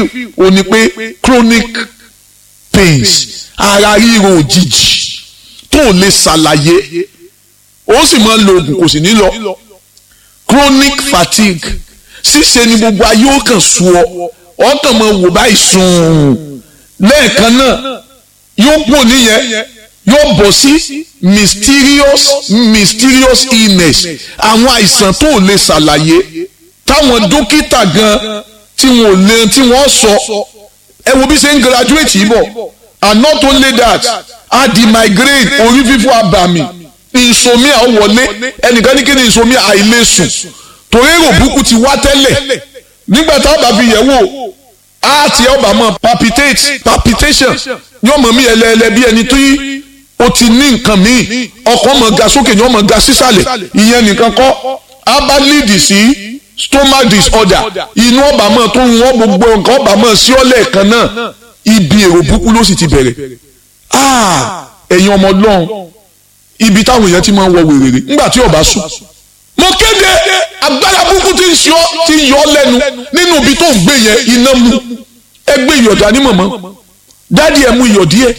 feel o ní pé chronic pains ara ríro òjijì tó lè ṣàlàyé ó sì máa ń lo oògùn kò sì ní lọ chronic fatigue ṣíṣe ni gbogbo ayé ó kàn sú ọ ọkàn máa wò báyìí sùn lẹ́ẹ̀kan náà yóò pò níyẹn yóò bọ̀ sí mysterious mysterious illness àwọn àìsàn tó lè ṣàlàyé táwọn dókítà gan tí wọn ò lè tí wọ́n sọ ẹ wo bí ṣe ń graduate yìí bọ̀ and not only that a di migraine orí fífọ́ abàmì insomnia wọlé ẹnìkan ní kí ni insomnia àìlèsùn torí èrò burúkú ti wá tẹ́lẹ̀ nígbà tá a bá fi yẹ̀ wò á ti ọba mọ palpitate palpitation yóò mọ̀ mí ẹlẹ́ẹ̀lẹ́ bí ẹni tó yí o ti ní nǹkan míì ọkàn mọ̀ ga sókè yóò mọ̀ ga sísàlẹ̀ ìyẹn nìkan kọ́ á bá lead sí stomach disorder inú ọba mọ̀ tó ń wọ́n gbogbo nǹkan ọba mọ̀ sí ọ́lẹ̀ kan náà ibi èrò burúkú ló sì ti bẹ̀rẹ̀ ẹ̀yin ọmọ ọlọ́run ibi táwọn èèyàn ti máa ń wọ wèrèrè nígbà tí ọba sùn mo kéde agbára burúkú tí ń ṣọ́ tí ń yọ ọ́ lẹ́nu nínú ibi tó ń gbé yẹn iná mu ẹ gbé ìyọ̀dá ní mọ̀mọ́ dáàdi ẹ̀ mú ìyọ̀ díẹ̀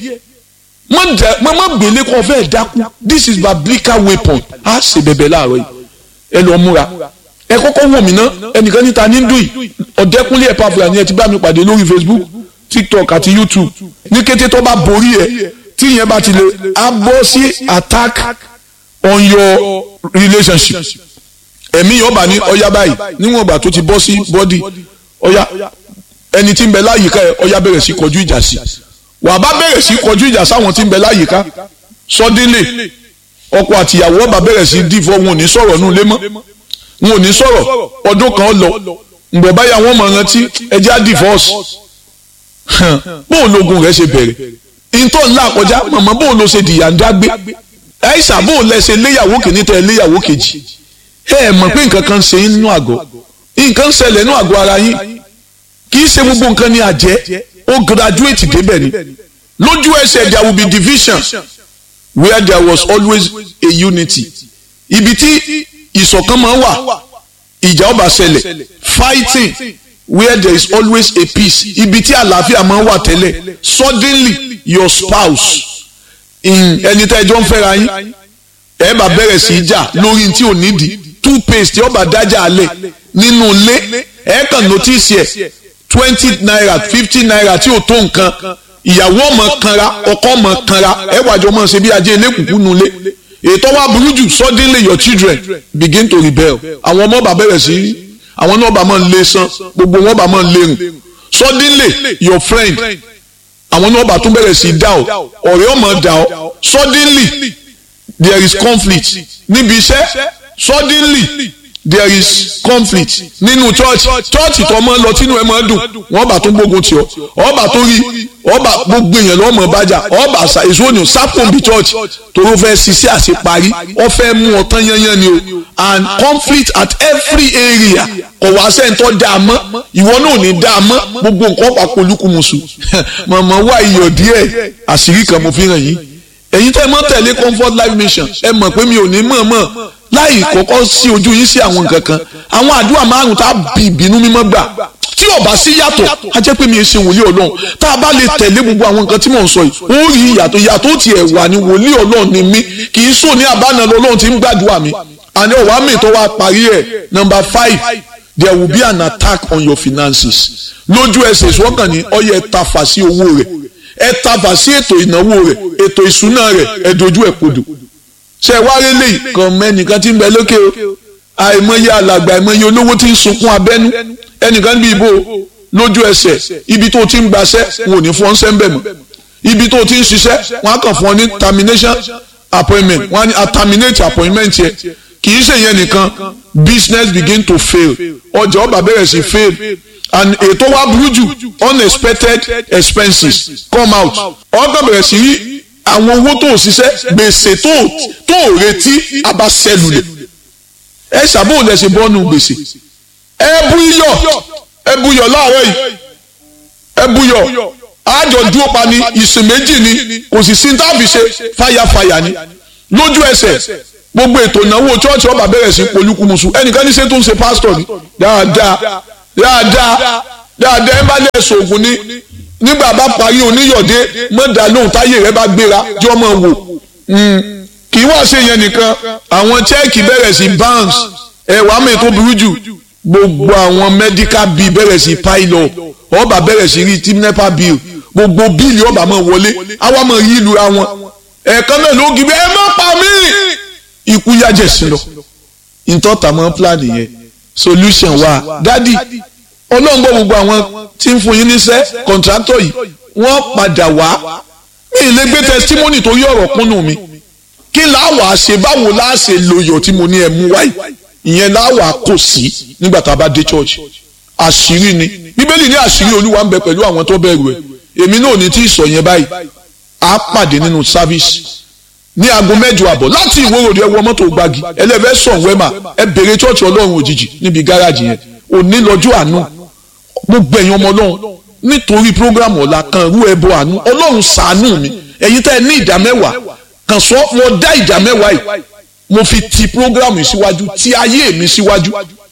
má má gbélé kó fẹ́ dákú this is biblical weapon á ṣe bẹ̀bẹ̀ láàárọ̀ yìí ẹ lọ múra ẹ kọ́kọ́ wọ̀ mí ná ẹnìkan níta ní dùn yìí ọ̀dẹ́kúnlé ẹ̀ pàfùrà ni ẹ ti bá mi pàdé lórí Facebook TikTok àti YouTube ní kété tó bá borí ẹ tí ìyẹn bá ti lè á bọ́ sí attack on your relationship ẹ̀mí yọba ní ọya báyìí níwọ̀n ìgbà tó ti bọ́ sí bọ́dì ọya ẹni tí ń bẹ láyìíká ẹ ọya bẹ̀rẹ̀ sí kọjú ìjà sí wàá bá bẹ̀rẹ̀ sí kọjú ìjà sáwọn tí ń bẹ láyìíká sọdínlẹ̀ ọkọ àtìyàwó ọba bẹ̀rẹ̀ sí dìfọ́ wọn ò ní sọ̀rọ̀ nù lé mọ́ wọn ò ní sọ̀rọ̀ ọdún kan lọ ǹbọ̀ báyà wọn mọ̀ rántí ẹjẹ́ á divorce bóun lógun rẹ̀ ṣe bẹ̀rẹ̀ ìtọ́ ńlá kọjá màmá bóun ló ṣe dìyà ń dágbé àìsàn bóun lẹ ṣe léyàwó kìíní tẹ léyàwó kejì ẹ ẹ mọ̀ pé nǹkan kan ṣe yín nínú àgọ́ nǹkan ṣẹlẹ̀ nínú àgọ́ ara yín kì í ṣe gbogbo nǹkan ní àjẹ́ ó graduate débẹ̀ ni lójú ẹsẹ̀ there will be division where there was always a unity ibi tí ìṣọ̀kan máa wà ìjà ọba ṣẹlẹ̀ fighting where there is always a peace ibi tí àlàáfíà máa wà tẹ́lẹ̀ suddenly your spouse in ẹni tẹ́ ẹjọ́ ń fẹ́ra yín ẹ bá bẹ̀rẹ̀ sí í jà lórí tí ò nídìí toothpaste ọba dájà alẹ̀ nínú ilé ẹ kàn notice ẹ̀ twenty naira fifty naira tí ò tó nǹkan ìyàwó ọmọ kanra ọkọ ọmọ kanra ẹ wàjọ ọmọ ṣe bí ajé elékùnkùn nulẹ̀ ètò wa burú jù suddenly your children begin to rebel àwọn ọmọ ọba bẹ̀rẹ̀ sí àwọn náà ọba máa ń lé san gbogbo wọn ọba máa ń lérùn suddenly your friend àwọn náà ọba tún bẹ̀rẹ̀ sí dá ọ ọ̀rẹ́ ọmọ dá ọ suddenly there is conflict níbi iṣẹ́ suddenly there is conflict nínú church church tó máa ń lọ tínú ẹ máa dùn wọ́n bá tó gbógun tì ọ́ ọba tó rí ọba gbogbo èèyàn lọ́mọ bájà ọba èso òní sápòǹbì church toró fẹ́ ṣiṣẹ́ àṣeparí ọ fẹ́ mú ọtán yányán ni o and conflict at every area kò wá sẹ́ńtọ́ dá a mọ́ ìwọ náà ò ní dá a mọ́ gbogbo nǹkan pa polúkúmuṣu mọ̀mọ́ wá iyọ̀ díẹ̀ àṣírí kan mo fi hàn yín ẹ̀yin tẹ́ mọ́ tẹ̀lé comfort life mission ẹ mọ̀ pé mi ò ní mọ̀ mọ̀ láì kọ́kọ́ sí ojú yín sí àwọn nǹkan kan àwọn àdúrà márùn tá a bí ìbínú mímọ́ gbà tí ò bá sí yàtọ̀ a jẹ́ pé mi ò ṣe wòlíì ọlọ́run tá a bá lè tẹ̀lé gbogbo àwọn nǹkan tí mò ń sọ yìí ó rí ìyàtọ̀ ìyàtọ̀ tiẹ̀ wà ní wòlíì ọlọ́run ni mí kì í sùn ní àbánà ọlọ́run tí ń gbàdúrà mi àní ọ̀wá mi tó wá parí ẹ̀ number five there will be an attack on your finances lójú ẹsẹ̀ ìṣọ́kàn ní ọyẹ tafà sí owó rẹ̀ ẹ tafà sí ètò ìnáwó rẹ̀ ètò ìṣúná rẹ̀ ẹ dojú ẹ̀ kodò ṣe wá rélé kan mẹ́nìkan tí ń bẹ lókè o àìmọye alàgbà àìmọye olówó tí ń sunkún abẹ́nú ẹnìkan bí ibo lójú ẹsẹ̀ ibi tó ti ń gbaṣẹ́ wọn ò ní fọ́n sẹ́ńbẹ̀ mọ́ ibi tó ti ń ṣiṣẹ́ wọn á kàn fún ọ ní termination appointment wọn á ní a terminate appointment yẹ kì í ṣe yẹn nìkan business begin to fail ọjà ọba bẹ̀rẹ̀ sí fail and ètò wa burú jù unexpected expenses come out ọkàn bẹ̀rẹ̀ sí rí àwọn owó tó ṣiṣẹ́ gbèsè tó tó retí abasẹ́lulẹ̀ ẹ ṣàbò lẹ́sẹ̀ bọ́ọ̀nù gbèsè ẹ bú iyọ̀ ẹ bú iyọ̀ láàárọ̀ yìí ẹ bú iyọ̀ àjọ dúró pa ni ìsìn méjì ni kò sì sí táàbì ṣe fàyàfàyà ni lójú ẹsẹ̀ gbogbo ètò ìnáwó chọ́ọ̀chì ọba bẹ̀rẹ̀ sí polúkúmuṣu ẹnìkan ní ṣe tó ń ṣe pásítọ̀ ni dáadáa dáadáa dáadáa ẹ bá lè sògùn ní nígbà bá parí oníyọ̀dé mọ́dà lóhùn táyé rẹ bá gbéra jọ mọ́ wò kì í wá ṣe yẹn nìkan àwọn chẹ́ẹ̀kì bẹ̀rẹ̀ sí bounce ẹ̀ wàá mọ̀ ètò burú jù gbogbo àwọn medical bill bẹ̀rẹ̀ sí pile up ọba bẹ̀rẹ̀ sí rí team nepa bill gbogbo bíìlì ọba máa wọlé àwa máa yí ìlú ra wọn ẹ̀ẹ̀kan náà ló gbé ẹ má pa mí ikú yájẹ̀ sí lọ ìtọ́ta máa plan yẹn solution wa dádì ọlọ́run gbọ́ gbogbo àwọn tí ń fún yín níṣẹ́ kọ̀ǹtrátọ̀ yìí wọ́n padà wá mi ì lè gbé testimony tó yí ọ̀rọ̀ kúnnù mi kí láwàá ṣe báwo láà ṣe lòyọ̀ tí mo ní ẹ mú wáyé ìyẹn láwàá kò sí nígbà tá a bá dé church àṣírí ni bíbélì ní àṣírí olúwa ń bẹ pẹ̀lú àwọn tó bẹ̀rù ẹ̀ èmi náà ní tí ì sọ yẹn báyìí á pàdé nínú service ní aago mẹ́jọ àbọ̀ láti ìwòròdì ẹ wọ mọ́tò gbági ẹlẹ́fẹ́ sàn wẹ́mà ẹ bèrè church ọlọ́run òjijì níbi gáràjì yẹn òní lọ́jọ́ àánú gbogbo ẹ̀yin ọmọ ọlọ́run nítorí program ọ̀la kan rú ẹbọ àánú ọlọ́run ṣàánú mi ẹ̀yin tẹ́ ẹ ní ìdá mẹ́wàá kàn sọ mo dá ìdá mẹ́wàá yìí mo fi ti program yìí síwájú ti ayé mi síwájú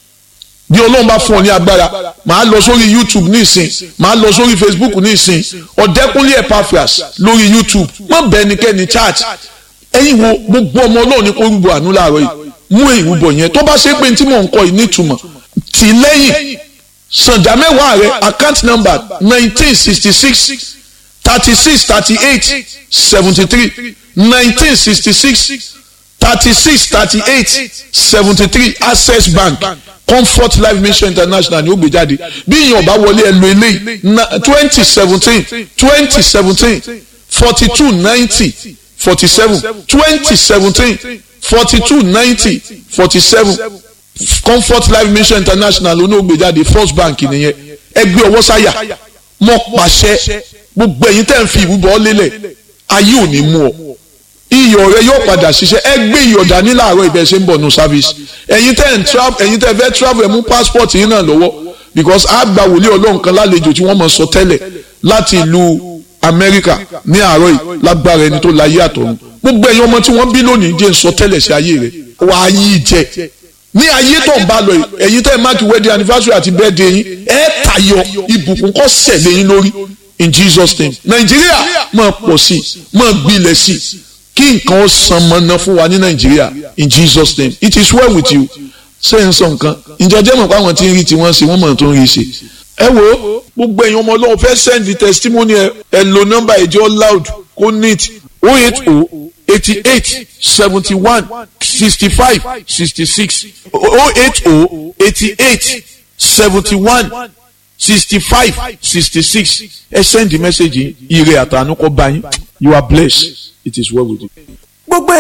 bí ọlọ́run bá fún ọ ní agbára màá lọ sórí youtube ní ìsìn màá lọ sórí facebook ní ìsìn ọ̀dẹ́kúnlé epaphras lórí youtube má bẹ ẹnikẹ́ni chat ẹ̀yin wo gbogbo ọmọ ọlọ́run ní kó rúbọ àánú láàárọ̀ yìí mú ìrúbọ yẹn tó bá ṣe pé tí mò ń kọ yìí nítumọ̀ tì lẹ́yìn sànjà mẹ́wàá rẹ account number nineteen sixty six thirty six thirty eight seventy three nineteen sixty six thirty six thirty eight seventy three access bank comfort life mission international ni ó gbé jáde bí ìyẹn ọba wọlé ẹ lo eléyìí twenty seventeen twenty seventeen forty two ninety forty seven twenty seventeen forty two ninety forty seven comfort life mission international ló ní ó gbé jáde first bank nìyẹn ẹgbẹ́ ọwọ́ sáyà mọ́ pàṣẹ gbogbo ẹ̀yin tẹ́ ń fi ìrúbọ lélẹ̀ ayé ò ní mú ọ iyọ̀ rẹ yóò padà ṣiṣẹ́ ẹ gbé iyọ̀ dání láàárọ̀ ibẹ̀ ṣe ń bọ̀ nù service ẹ̀yin tẹ́ ń travel ẹ̀yin tẹ́ fẹ́ travel ẹ̀ mú passport yín náà lọ́wọ́ because a gba wòlíì ọlọ́run kan lálejò tí wọ́n mọ̀ sọ tẹ́lẹ̀ láti ìlú Amẹ́ríkà ní àárọ̀ yìí lágbára ẹni tó láyé àtọ̀run gbogbo ẹ̀yin ọmọ tí wọ́n bí lónìí jẹ́ ń sọ tẹ́lẹ̀ sí ayé rẹ̀ wà á yí jẹ ní ayé tó ń bá lọ yìí ẹ̀yin tẹ́ máàkì wedding anniversary àti birthday yín ẹ̀ tayọ ìbùkún kọ́ sẹ̀lẹ̀ yín lórí in Jesus name Nàìjíríà máa pọ̀ sí máa gbilẹ̀ sí kí nǹkan ó san mọ́ná fún wa ní nàìjíríà in jesus name it is well with you ṣé n sọ nǹkan ìjọjẹ́ mọ̀ pé àwọn tí ń rí tiwọn ṣe wọ́n mọ̀ tó ń rí ṣe. ẹ wo gbogbo èèyàn ọmọ ọlọ́run fẹ́ send the testimony ẹ ẹ lo nọ́mbà ẹ̀jẹ̀ loud kó neat oh eight oh eighty eight seventy one sixty five sixty six oh eight oh eighty eight seventy one sixty five sixty six ẹ send the message yìí ire àtànú kọ́ bá yín you are blessed it is well with you.